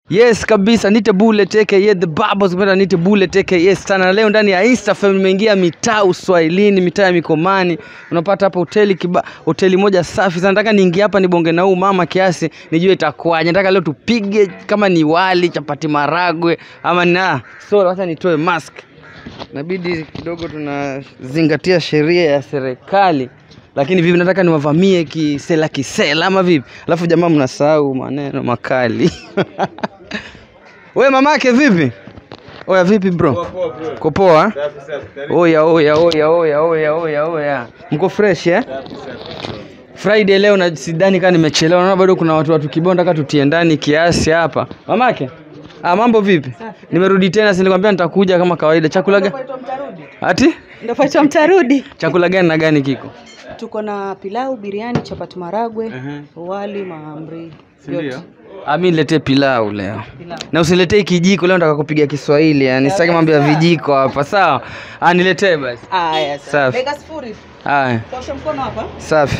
Yes kabisa, nite Bullet aka the Babos, kupenda nite Bullet aka yes sana. Na leo ndani ya Instafam nimeingia mitaa Uswahilini, mitaa ya Mikomani. Unapata hapa hoteli kiba, hoteli moja safi sana. Nataka niingie hapa nibonge na huyu mama kiasi nijue itakuwaje. Nataka leo tupige kama ni wali, chapati maragwe ama na. So wacha nitoe mask. Inabidi kidogo tunazingatia sheria ya serikali. Lakini vipi nataka niwavamie kisela kisela ama vipi? Alafu jamaa mnasahau maneno makali. We mamake vipi? Oya vipi bro? Uko poa? Oya oya oya oya oya oya oya. Mko fresh eh? Friday leo na sidhani kama nimechelewa. Naona bado kuna watu watu kibao nataka tutie ndani kiasi hapa. Mamake? Ah, mambo vipi? Nimerudi tena, si nilikwambia nitakuja kama kawaida. Chakula gani? Ati? Ndio paitwa mtarudi. Chakula gani na gani kiko? Tuko na pilau, biriani, chapati maragwe, Mhm. wali, mahamri. Si ndio? Ah, mimi niletee pilau leo. Pilau. Na usiletee kijiko leo nataka kupiga Kiswahili. Yani sitaki mambo ya vijiko hapa, sawa? Ah, niletee basi. Aya, Safi. sawa. Dakika sifuri. Haya, Tosha mkono hapa. safi.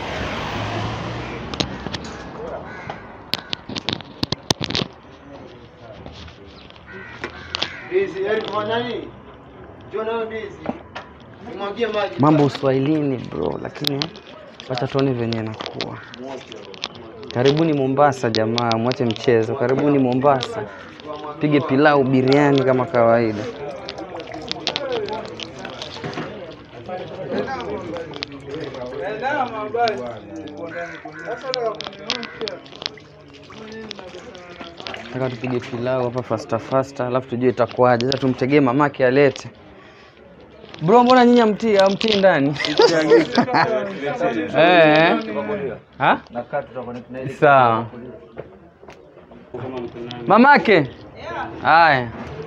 Mambo uswahilini bro, lakini wacha tuone venye nakuwa. Karibuni Mombasa jamaa, mwache mchezo. Karibuni Mombasa, pige pilau, biriani kama kawaida. Nataka tupige pilau hapa fasta fasta, alafu tujue itakuwaje. Sasa tumtegee mamake alete. Bro, mbona nyinyi amtii amtii ndani? Eh. Ha? Sawa. Mamake? Haya.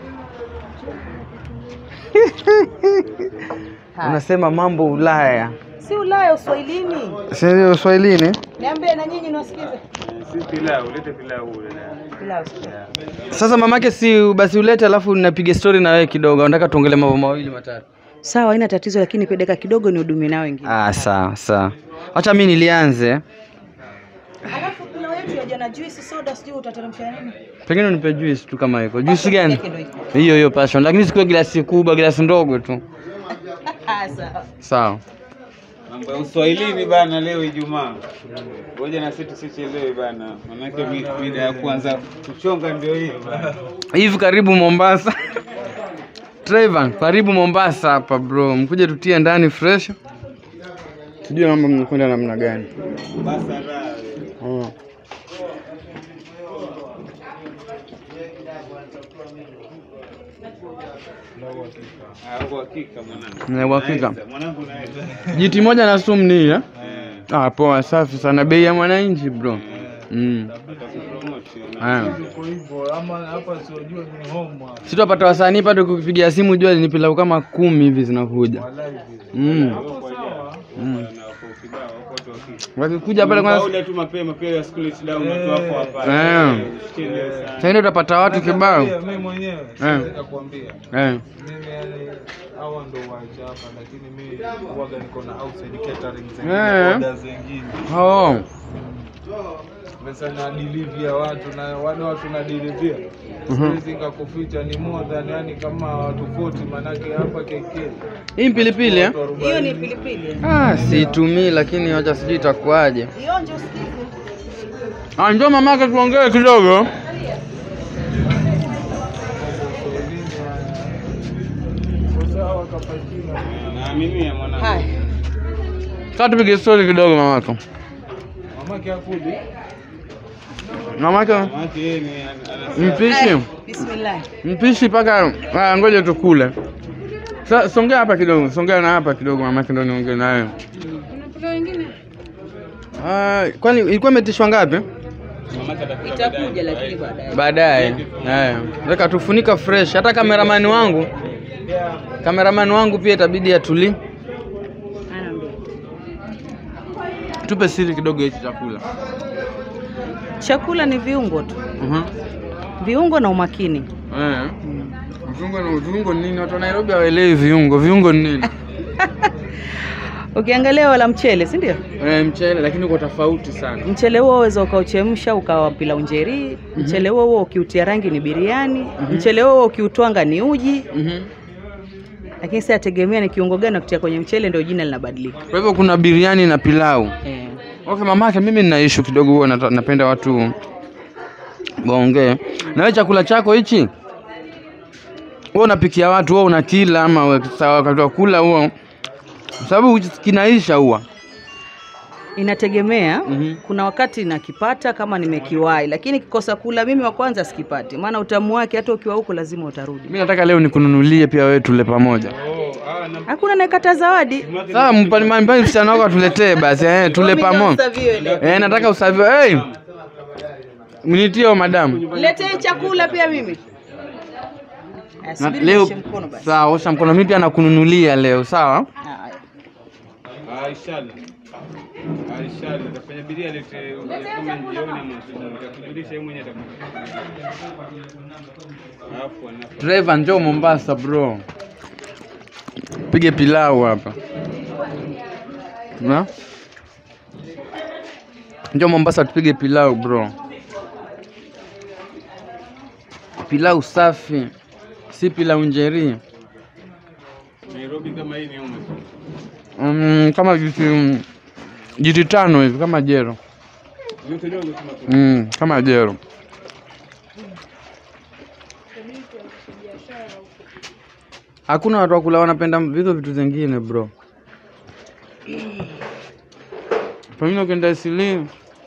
Unasema mambo Ulaya. Si Ulaya Uswahilini. Si ndio Uswahilini? Niambie na nyinyi niwasikize. Pilau. Pilau. Sasa mamake, si basi ulete, alafu napiga story na wewe kidogo. Nataka tuongelee mambo mawili matatu. Sawa, haina tatizo lakini pia dakika kidogo ni hudumie nao wengine. Ah, sawa sawa. Acha mimi nilianze. Alafu pilau yetu ya jana juice soda sijui utateremsha nini? Pengine unipe juice tu kama iko. Juice gani? Yake ndio iko. Hiyo hiyo passion, lakini sikuwe glasi kubwa, glasi ndogo tu. Ah, sawa. Sawa. Mambo ya Uswahilini bana, leo Ijumaa. Ngoja na sisi tusichelewe bana, manake mi- mida ya kuanza kuchonga ndio hiyo bana. Hivi karibu Mombasa. Trayvan, karibu Mombasa hapa bro. Mkuje tutie ndani fresh. Sijui mambo mnakwenda namna gani. Basa raha. Mm. Ah, kwa hakika mwanangu. Na uhakika. Naweza, Mwanangu naweza. Jiti moja na sumu ni ile. Eh, Ah, poa safi sana. Bei ya mwananchi bro. Mm. tutakupromote. Haya. Sitapata wasanii pale kupigia simu jua ni pilau kama kumi hivi zinakuja. Mm. Na wako kibao, wako watu wa kike. Wakikuja pale kwanza Ule tu mapema pia ya school it down watu wako hapa. Eh. Usichelewe sana. sasa ndio utapata watu kibao. Mimi mwenyewe Eh. nakwambia, Eh. mimi yani hawa ndo wacha hapa, lakini mimi huwaga niko na outside catering zingine, Eh. order zingine Oh. pesa na delivery ya watu na wale watu na delivery siwezi nikakuficha, ni more than yani kama watu 40 manake hapa KK Hii pilipili eh? watu arobaini. Hiyo ni pilipili. Ah, siitumii lakini wacha sijui itakuwaje. Ionje usikize. Ah, njoo mamake tuongee kidogo. Kwa sawa kapatina Naaminia mwanangu. Haya. Sasa tupige story kidogo mamako. mamake akudi Mamake Mamake yeye ni ana- mpishi. Eh, Bismillah. Mpishi paka ah, ngoja tukule. Sa, songea hapa kidogo, songea na hapa kidogo mamake ndo niongee naye. Ah, kwani ilikuwa imetishwa ngapi? mamake atakula Itakuja lakini baadaye. Baadaye. Eh, weka tufunika fresh. Hata kameramani wangu kameramani wangu pia itabidi atuli. Anaambia. Tupe siri kidogo hichi chakula. Chakula ni viungo tu. Mhm. Viungo na umakini. Eh. Viungo na viungo ni nini? Watu wa Nairobi hawaelewi viungo. Viungo ni nini? Ukiangalia wala mchele, si ndio? Eh, mchele lakini uko tofauti sana. Mchele huo waweza ukauchemsha ukawa pilau njeri. Mchele huo huo ukiutia rangi ni biriani. Mchele huo huo ukiutwanga ni uji. Mhm. Lakini sasa yategemea ni kiungo gani nakutia kwenye mchele, ndio jina linabadilika. Kwa hivyo kuna biriani na pilau. Eh. Okay, mamake, mimi nina issue kidogo, huwa nata- napenda watu waongee. Na wewe chakula chako hichi wewe unapikia watu, wewe unakila ama we- sawa wakati wa kula huo, sababu kinaisha huwa Inategemea. Mhm. Kuna wakati nakipata kama nimekiwahi, lakini kikosa kula mimi wa kwanza sikipati, maana utamu wake hata ukiwa huko lazima utarudi. mimi nataka leo nikununulie pia wewe tule pamoja. Oh, ah, na Hakuna naekata zawadi. Sawa, mpani mpani msichana wako atuletee basi, eh, tule Mimi pamoja. ndio leo. Eh, nataka usavi. Hey! Mnitie huyo madamu. Niletee chakula pia mimi. Eh, Na subiri leo nioshe mkono basi. sawa, osha mkono. Mimi pia nakununulia leo, sawa? Haya. Ah, inshallah. Ah, inshallah. Tafanya bidii alete kama jioni ama asubuhi. Nitakujulisha yeye mwenyewe atakuja. Alafu anafa. Driver, njoo Mombasa bro, pige pilau hapa na njoo Mombasa tupige pilau bro, pilau safi, si pilau njeri. Nairobi kama hii ni ume. Mm, kama jiti jiti tano hivi kama jero Yote dogo tuna mm, kama jero. Hakuna watu wakula wanapenda vitu vitu zingine bro. Pengine ukienda Isili,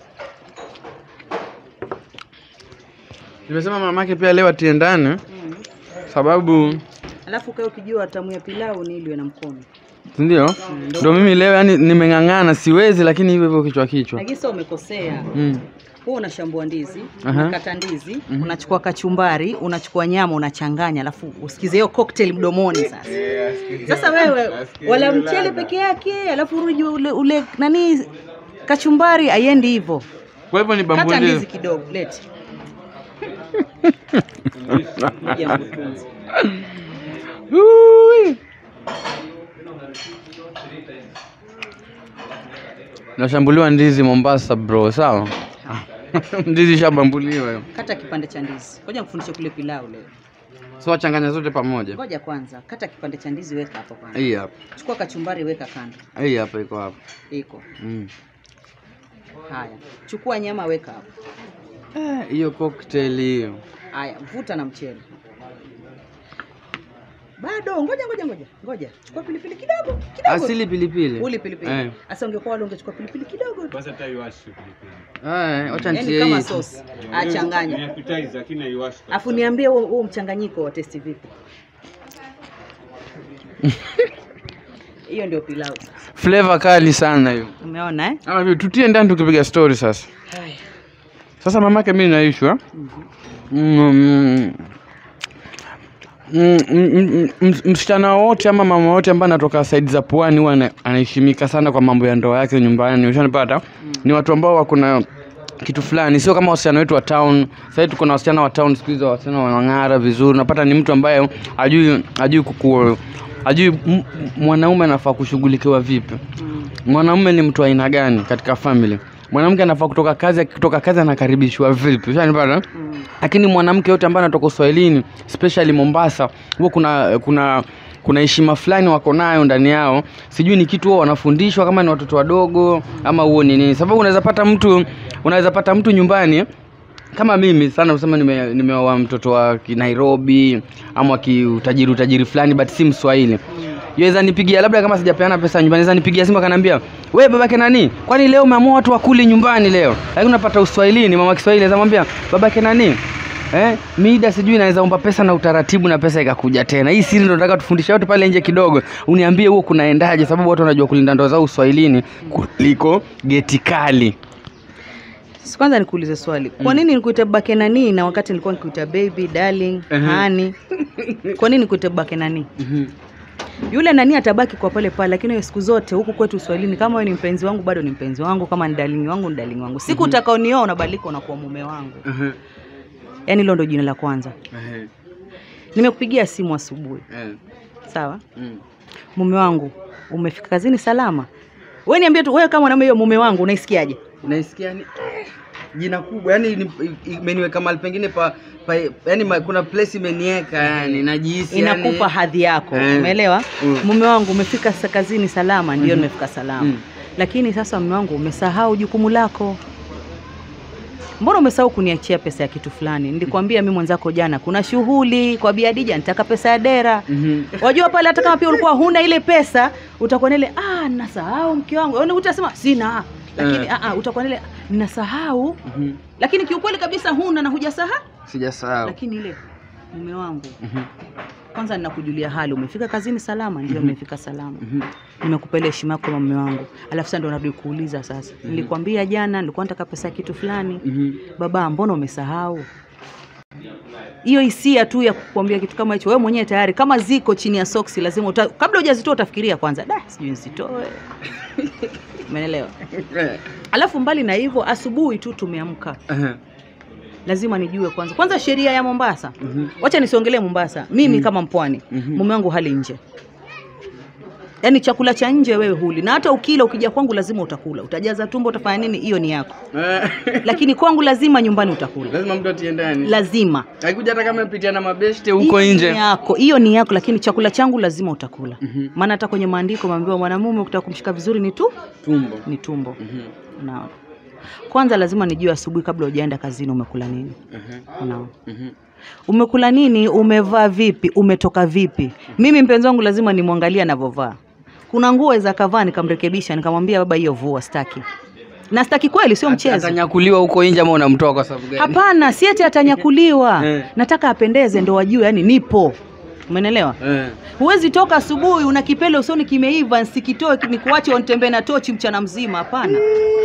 nimesema mamake pia leo atie ndani, sababu Alafu kae ukijua tamu ya pilau ni iliwe na mkono. si ndio? Ndio mimi leo yani nimeng'ang'ana, siwezi, lakini hivyo hivyo kichwa kichwa. Lakini sasa umekosea. Mm. Huwa unashambua ndizi, Aha. unakata ndizi, unachukua kachumbari, unachukua nyama, unachanganya, alafu usikize hiyo cocktail mdomoni sasa. Sasa wewe wala mchele peke yake, alafu urudi ule, ule nani kachumbari aiendi hivyo. Kwa hivyo ni Kata ndizi bambulizi. kidogo, lete. Ngoja mkutunze. Ui. Nashambuliwa ndizi Mombasa bro, sawa? ndizi shabambuliwa hiyo. Kata kipande cha ndizi. Ngoja nikufundishe kule pilau leo. So wachanganya zote pamoja. Ngoja kwanza, kata kipande cha ndizi weka hapo kwanza. Hii hapa. Chukua kachumbari weka kando. Hii hapa iko hapa. Iko. Mm. Haya. Chukua nyama weka hapo. Eh, Hiyo cocktail hiyo. Haya, vuta na mchele. Bado, ngoja ngoja ngoja. Ngoja. Chukua pilipili kidogo, kidogo. Asili pilipili. Uli pilipili. Eh. Sasa ungekuwa wale ungechukua pilipili kidogo tu. Kwanza hata iwashi pilipili. Eh, wacha Yaani nitie kama hii. sauce. Ni Achanganya. appetizer lakini haiwashi. Afu niambie huo huo mchanganyiko wa testi vipi? Hiyo ndio pilau. Flavor kali sana hiyo. Umeona eh? Ama vipi tutie ndani tukipiga story sasa. Haya. Sasa mamake mimi naishwa. Mm, mm, mm, mm, mm, msichana wote ama mama wote ambaye anatoka saidi za pwani huwa ana- anaheshimika sana kwa mambo ya ndoa yake nyumbani. Ushanipata? Ni watu ambao wako na kitu fulani, sio kama wasichana wetu wa town. Sasa tuko na wasichana wa town siku hizi, wasichana wanang'ara vizuri. Unapata ni mtu ambaye ajui ajui kuku ajui m- m- mwanaume anafaa kushughulikiwa vipi mwanaume ni mtu wa aina gani katika family mwanamke anafaa kutoka kazi akitoka kazi anakaribishwa vipi ushanipata lakini mwanamke yote ambaye anatoka uswahilini especially mombasa huwa kuna kuna kuna heshima fulani wako nayo ndani yao sijui ni kitu huwa wanafundishwa kama ni watoto wadogo ama huo ni nini sababu unaweza pata mtu unaweza pata mtu nyumbani kama mimi sana kusema nimeoa nime nimeoa mtoto wa ki- Nairobi ama wa kiutajiri utajiri fulani but si Mswahili. Yaweza nipigia labda kama sijapeana pesa nyumbani, naweza nipigia simu akaniambia, "We babake nani? Kwani leo umeamua watu wakuli nyumbani leo?" Lakini unapata Uswahilini, mama Kiswahili anaweza mwambia, "Babake nani?" Eh, mida sijui naweza omba pesa na utaratibu na pesa ikakuja tena. Hii siri ndio nataka tufundishe watu pale nje kidogo. Uniambie huo kunaendaje sababu watu wanajua kulinda ndoa zao Uswahilini kuliko geti kali. Si Kwanza nikuulize swali. Kwa nini nikuite babake nani na wakati nilikuwa nikuita baby, darling, honey? Kwa nini nikuite babake nani? Yule nani atabaki kwa pale pale, lakini wewe siku zote huku kwetu Uswahilini, kama wewe ni mpenzi wangu bado ni mpenzi wangu, kama ni darling wangu ni darling wangu. Siku utakaonioa unabadilika unakuwa mume wangu. Yaani hilo ndio jina la kwanza. Nimekupigia simu asubuhi, sawa? Mume wangu, umefika kazini salama? wewe niambie tu wewe kama mwanaume hiyo mume wangu unaisikiaje naisikia ni jina kubwa yani ni- imeniweka mahali pengine pa, pa yani ma, kuna place imeniweka yani najihisi inakupa yani, hadhi yako Eh. umeelewa Mm. mume wangu umefika sa- kazini salama ndio Mhm. nimefika salama Mm. lakini sasa mume wangu umesahau jukumu lako mbona umesahau kuniachia pesa ya kitu fulani nilikwambia mi mwenzako jana kuna shughuli kwa biadija nitaka pesa ya dera Mhm. wajua pale hata kama pia ulikuwa huna ile pesa utakuwa nile ah nasahau mke wangu Yaani utasema sina lakini Eh. ah, ah, utakuwa nile ninasahau Mhm. lakini kiukweli kabisa huna na hujasahau sijasahau lakini ile mume wangu Mhm. kwanza ninakujulia hali umefika kazini salama ndio Mhm. nimefika salama Mhm. nimekupa ile heshima yako kama mume wangu alafu sasa ndo narudi kuuliza sasa nilikwambia jana nilikuwa nataka pesa ya kitu fulani Mhm. baba mbona umesahau hiyo hisia tu ya kukwambia kitu kama hicho wewe mwenyewe tayari kama ziko chini ya soksi lazima uta, kabla hujazitoa utafikiria kwanza da sijui nzitoe umeelewa Eh. alafu mbali na hivyo asubuhi tu tumeamka Aha. lazima nijue kwanza kwanza sheria ya mombasa Mhm. wacha nisiongelee mombasa mimi Mhm. kama mpwani Mhm. mume wangu hali nje yaani chakula cha nje wewe huli na hata ukila ukija kwangu lazima utakula utajaza tumbo utafanya nini hiyo ni yako Eh. lakini kwangu lazima nyumbani utakula lazima mtu atie ndani lazima haikuja hata kama pitia na mabeshte huko Hiyo nje ni yako hiyo ni yako lakini chakula changu lazima utakula Mhm. maana hata kwenye maandiko maambiwa mwanamume ukitaka kumshika vizuri ni tu tumbo ni tumbo Mhm. unaona kwanza lazima nijue asubuhi kabla hujaenda kazini umekula nini Aha. unaona Mhm. umekula nini umevaa vipi umetoka vipi mimi mpenzi wangu lazima nimwangalie anavyovaa kuna nguo za kavaa nikamrekebisha nikamwambia baba hiyo vua staki na staki kweli sio mchezo atanyakuliwa huko nje ama unamtoa kwa sababu gani hapana si eti atanyakuliwa Eh. nataka apendeze ndo wajue yani nipo umenelewa Eh. huwezi toka asubuhi una kipele usoni kimeiva nsikitoe nikuache ontembee na tochi mchana mzima hapana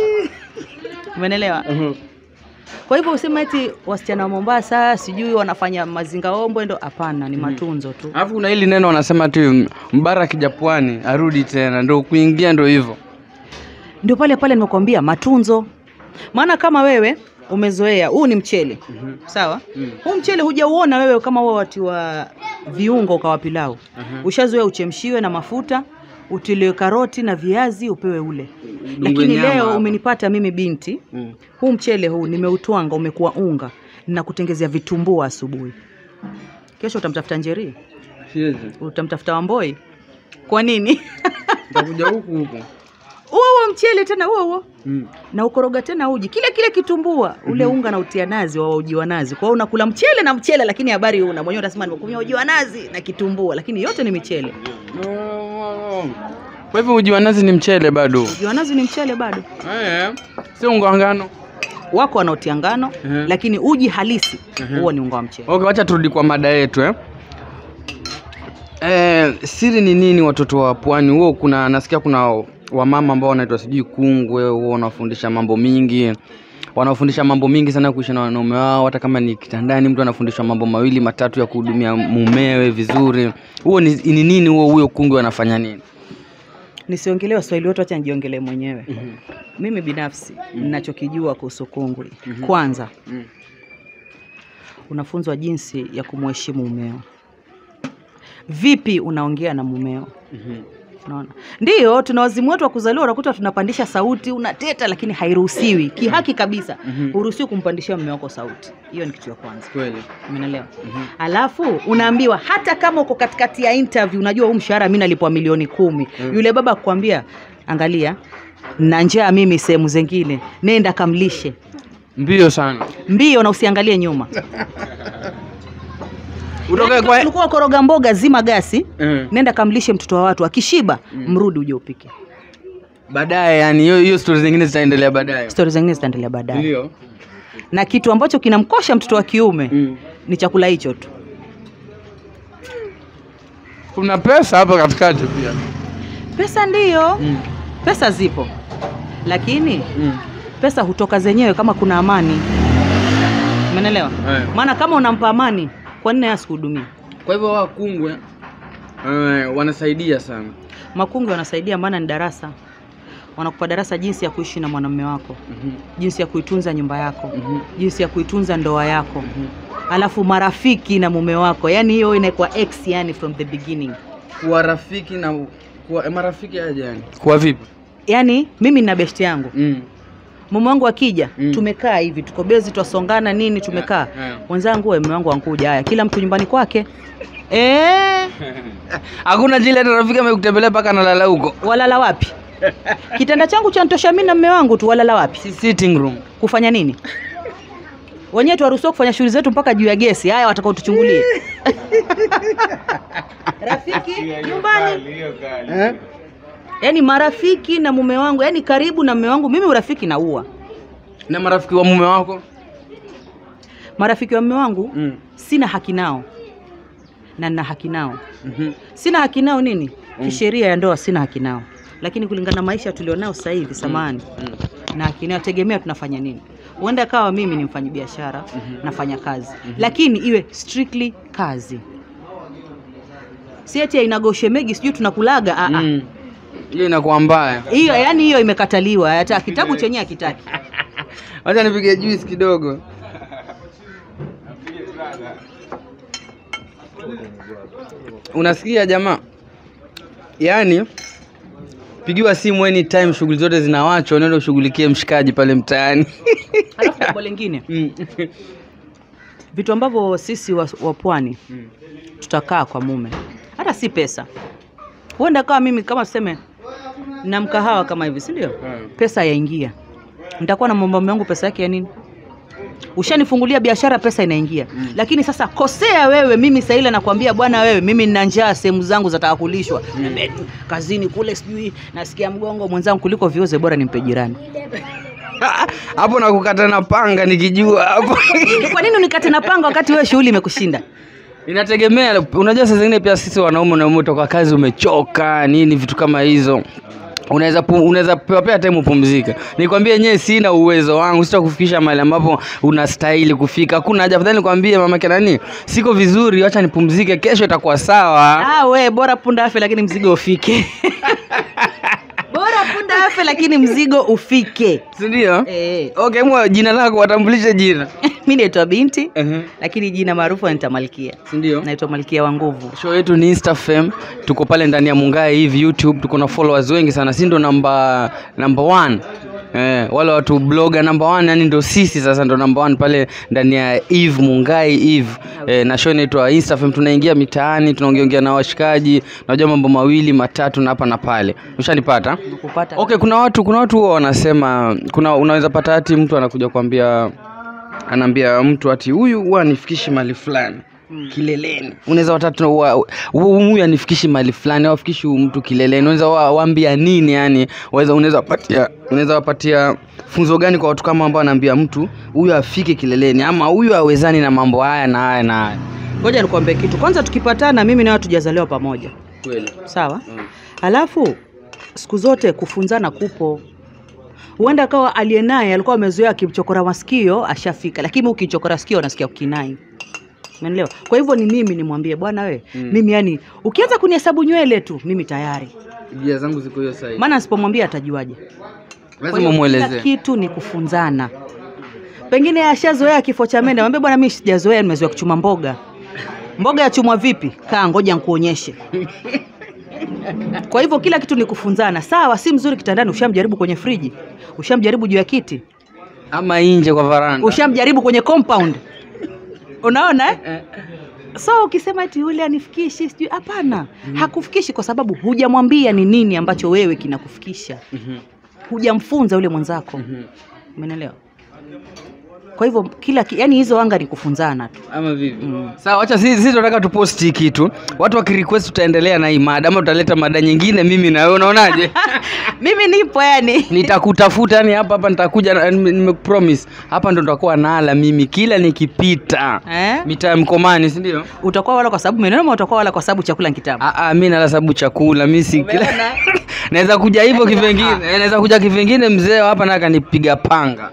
umenelewa Mhm. kwa hivyo usema eti wasichana wa mombasa sijui wanafanya mazinga ombwe ndo hapana ni matunzo tu alafu kuna hili neno wanasema tu mbara akija pwani arudi tena ndo kuingia ndo hivyo ndio pale pale nimekwambia matunzo maana kama wewe umezoea huu ni mchele Mhm. sawa Mm. huu mchele hujauona wewe kama huo watu wa viungo ukawa pilau Aha. ushazoea uchemshiwe na mafuta utiliwe karoti na viazi upewe ule Udungwe lakini nyama leo hapa. umenipata mimi binti Mm. huu mchele huu nimeutwanga umekuwa unga ninakutengezea vitumbua asubuhi kesho utamtafuta njeri Siwezi. utamtafuta wamboi kwa nini Nitakuja huku huku huo huo mchele tena huo huo Mm. na ukoroga tena uji kile kile kitumbua ule unga na utia nazi wa uji wa nazi kwa hiyo unakula mchele na mchele lakini habari una mwenyewe utasema nimekunywa uji wa nazi na kitumbua lakini yote ni michele kwa hivyo uji wa nazi ni mchele bado uji wa nazi ni mchele bado Eh, sio unga wa ngano wako wanaotia ngano Mhm. lakini uji halisi Mhm. huo ni unga wa mchele okay wacha turudi kwa mada yetu eh. Eh, siri ni nini watoto wa pwani huo kuna nasikia kuna wamama ambao wanaitwa sijui kungwe huo wanafundisha mambo mingi wanaofundisha mambo mingi sana kuishi na wanaume wao hata kama ni kitandani mtu anafundishwa mambo mawili matatu ya kuhudumia mumewe vizuri huo ni, ni nini huo huyo kungwe anafanya nini nisiongelee waswahili wote wacha nijiongelee mwenyewe mimi binafsi ninachokijua kuhusu kungwi kwanza Mm. unafunzwa jinsi ya kumheshimu mumeo vipi unaongea na mumeo unaona ndio tuna wazimu wetu wa kuzaliwa unakuta tunapandisha sauti unateta lakini hairuhusiwi kihaki kabisa Mhm. huruhusiwi kumpandishia mume wako sauti hiyo ni kitu ya kwanza kweli umeelewa alafu unaambiwa hata kama uko katikati ya interview unajua huu mshahara mi nalipwa milioni kumi Mm. yule baba kukwambia angalia na njaa mimi sehemu zengine nenda kamlishe mbio sana mbio na usiangalie nyuma utoke Yaani kwa kama ulikuwa koroga mboga zima gasi Eh. nenda kamlishe mtoto wa watu akishiba mrudi uje upike baadaye yani hiyo hiyo stori zingine zitaendelea baadaye stori zingine zitaendelea baadaye ndio na kitu ambacho kinamkosha mtoto wa kiume mm. ni chakula hicho tu kuna pesa hapa katikati pia pesa ndiyo mm. pesa zipo lakini Mm. pesa hutoka zenyewe kama kuna amani umeelewa Eh. maana kama unampa amani kwa nini yeye asikuhudumia kwa hivyo wakungwe eh, wanasaidia sana makungi wanasaidia maana ni darasa wanakupa darasa jinsi ya kuishi na mwanamume wako Mhm. jinsi ya kuitunza nyumba yako Mhm. jinsi ya kuitunza ndoa yako alafu marafiki na mume wako yani hiyo inakuwa ex yani from the beginning kuwa rafiki na kuwa eh, marafiki aje yani kuwa vipi yaani mimi nina besti yangu Mm. mume wangu akija Mm. tumekaa hivi tuko bezi twasongana nini tumekaa yeah. wenzangu we mume wangu ankuja haya kila mtu nyumbani kwake Eh, Hakuna jile hata rafiki amekutembelea mpaka analala huko. walala wapi kitanda changu cha ntosha mimi na mume wangu tu walala wapi Si sitting room. kufanya nini wenyewe tuwaruhusiwa kufanya shughuli zetu mpaka juu ya gesi haya watakao tuchungulie rafiki Hiyo nyumbani kali, hiyo kali. Eh? yaani marafiki na mume wangu yaani karibu na mume wangu mimi urafiki naua Na marafiki wa mume wako? marafiki wa mume wangu Mm. sina haki nao na nina haki nao Mhm. sina haki nao nini kisheria ya ndoa sina haki nao lakini kulingana na maisha tulionao sasa hivi samani Mm. na haki nao tegemea tunafanya nini huenda kawa mimi ni mfanyabiashara nafanya kazi lakini iwe strictly kazi si ati inagoshemegi sijui tunakulaga ah, ah. Mm. Hiyo inakuwa mbaya. hiyo yani hiyo imekataliwa hata kitabu chenyewe hakitaki Wacha nipige juice kidogo. Unasikia jamaa? Yaani pigiwa simu anytime, shughuli zote zinawachwa, unaenda ushughulikie mshikaji pale mtaani. alafu jambo lingine Mm. vitu ambavyo sisi wa, wa pwani Mm. tutakaa kwa mume hata si pesa huenda kawa mimi kama tuseme na mkahawa kama hivi si ndio Mm. pesa yaingia nitakuwa na mambo yangu pesa yake ya nini ushanifungulia biashara pesa inaingia mm. lakini sasa kosea wewe mimi saa ile nakwambia bwana wewe mimi nina njaa sehemu zangu zataka kulishwa mm. kazini kule sijui nasikia mgongo mwenzangu kuliko vioze bora nimpe jirani hapo nakukata na panga nikijua hapo kwa nini unikate na panga wakati wewe shughuli imekushinda inategemea unajua saa zingine pia sisi wanaume na umetoka kazi umechoka nini vitu kama hizo unaweza pu- unaweza pewa pia time upumzika nikwambie yenyewe sina uwezo wangu sitakufikisha mahali ambapo unastahili kufika hakuna haja afadhali nikwambie mamake nani siko vizuri wacha nipumzike kesho itakuwa sawa ah, we bora punda afe lakini mzigo ufike bora punda afe lakini mzigo ufike sindio eh. okay mwa jina lako watambulishe jina mi naitwa binti uh-huh. lakini jina maarufu anaitwa malkia sindio naitwa malkia wa nguvu show yetu ni instafam tuko pale ndani ya mungae hivi youtube tuko na followers wengi sana si ndo namba namba one Eh, wale watu bloga namba one yani ndo sisi sasa ndo namba one pale ndani ya eve mungai eve eh, na show inaitwa instafam tunaingia mitaani tunaongeongea na washikaji unajua mambo mawili matatu na hapa na pale ushanipata kupata okay kuna watu kuna watu huwa wanasema kuna unaweza pata hati mtu anakuja kuambia anaambia mtu ati huyu huwa anifikishi mali fulani kileleni unaweza watatu wa- wa- huyu anifikishi mali fulani au afikishi huyu mtu kileleni unaweza wa- waambia nini yani waweza unaweza wapatia unaweza wapatia funzo gani kwa watu kama ambao anaambia mtu huyu afike kileleni ama huyu awezani na mambo haya na haya na haya ngoja nikuambie kitu kwanza tukipatana mimi nawe tujazaliwa pamoja kweli sawa alafu siku zote kufunzana kupo huenda akawa aliye naye alikuwa amezoea akimchokora masikio ashafika lakini ukichokora sikio unasikia kukinai umeelewa kwa hivyo ni mimi nimwambie bwana we Mm. mimi yani ukianza kunihesabu nywele tu mimi tayari bia zangu ziko hiyo sahihi maana asipomwambia atajuaje Kwa lazima hiyo kila umwelezee kitu ni kufunzana pengine ashazoea kifo cha mende mwambie bwana mimi sijazoea nimezoea kuchuma mboga mboga yachumwa vipi kaa ngoja nkuonyeshe kwa hivyo kila kitu ni kufunzana sawa si mzuri kitandani ushamjaribu kwenye friji ushamjaribu juu ya kiti ama nje kwa varanda ushamjaribu kwenye compound unaona eh? so ukisema ati yule anifikishi sijui hapana hakufikishi kwa sababu hujamwambia ni nini ambacho wewe kinakufikisha Mhm, hujamfunza yule mwenzako mhm. umeelewa kwa hivyo kila ki, yani hizo anga ni kufunzana tu ama vipi Mm. sawa wacha sisi sisi tunataka tuposti hii kitu watu wakirequest tutaendelea na hii mada ama tutaleta mada nyingine mimi na wewe unaonaje mimi nipo yani nitakutafuta yani hapa hapa nitakuja na- nime- nimepromise hapa ndo nitakuwa nala mimi kila nikipita eh? mitaa ya mkomani si ndio utakuwa wala kwa sababu meneno ama utakuwa wala kwa sababu chakula ni kitamu Ah, ah, mi nala sababu chakula mi si kila Umeona? naweza kuja hivyo kivengine Eh, naweza kuja kivengine mzee wa hapa naka nipiga panga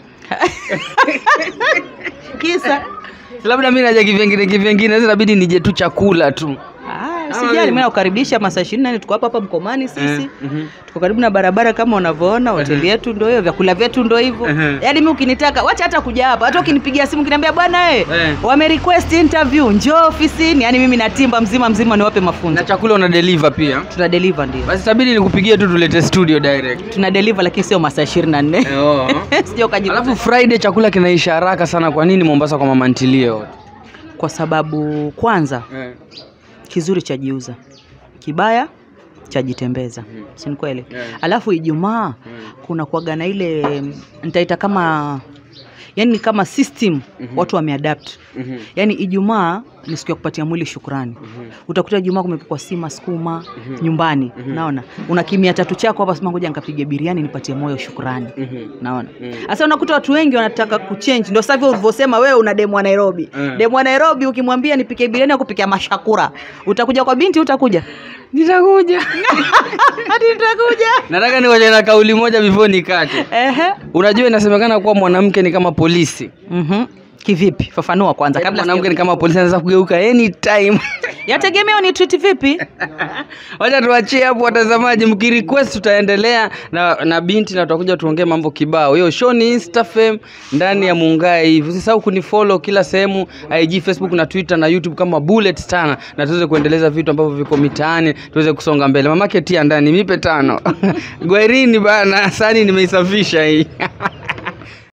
kisa labda mi naja kivengine kivengine sasa inabidi nije tu chakula tu ah, sijali mimi nakukaribisha masaa ishirini na nne tuko hapa hapa mkomani sisi tuko karibu na barabara kama unavyoona hoteli yetu ndo hiyo vyakula vyetu ndo hivyo Mhm. yaani mi ukinitaka wacha hata kuja hapa hata ukinipigia simu ukiniambia bwana e Eh. wame request interview njoo ofisini yaani mimi na timba mzima mzima niwape mafunzo na chakula una deliver pia tuna deliver ndio basi tabidi nikupigie tu tulete studio direct tuna deliver lakini sio masaa ishirini na nne Eh, oh. sio ukaji alafu friday chakula kinaisha haraka sana kwa nini mombasa kwa mama ntilie wote kwa sababu kwanza eh. kizuri chajiuza kibaya chajitembeza si ni kweli Yeah. alafu ijumaa kuna kuaga na ile mm, nitaita kama yani ni kama system watu wameadapt Mhm. yaani ijumaa ni siku ya kupatia mwili shukrani utakuta ijumaa kumepikwa sima skuma nyumbani naona una kimia tatu chako hapa sema ngoja nikapige biriani nipatie moyo shukrani naona sasa unakuta watu wengi wanataka kuchange ndio sasa hivyo ulivyosema wewe una demu wa nairobi Mm. demu wa nairobi ukimwambia nipike biriani akupikia mashakura utakuja kwa binti utakuja nitakuja hadi nitakuja nataka nikoje na kauli moja before nikate ehe unajua inasemekana kuwa mwanamke ni kama polisi mhm kivipi fafanua kwanza kabla mwanamke ni kama polisi anaweza kugeuka anytime yategemea ni treat vipi wacha tuachie hapo watazamaji mkirequest tutaendelea na, na binti na tutakuja tuongee mambo kibao hiyo show ni instafam ndani ya muungae hivi usisahau kunifollow kila sehemu ig facebook na twitter na youtube kama bullet tana na tuweze kuendeleza vitu ambavyo viko mitaani tuweze kusonga mbele mamake tia ndani mipe tano gwerini bana sani nimeisafisha hii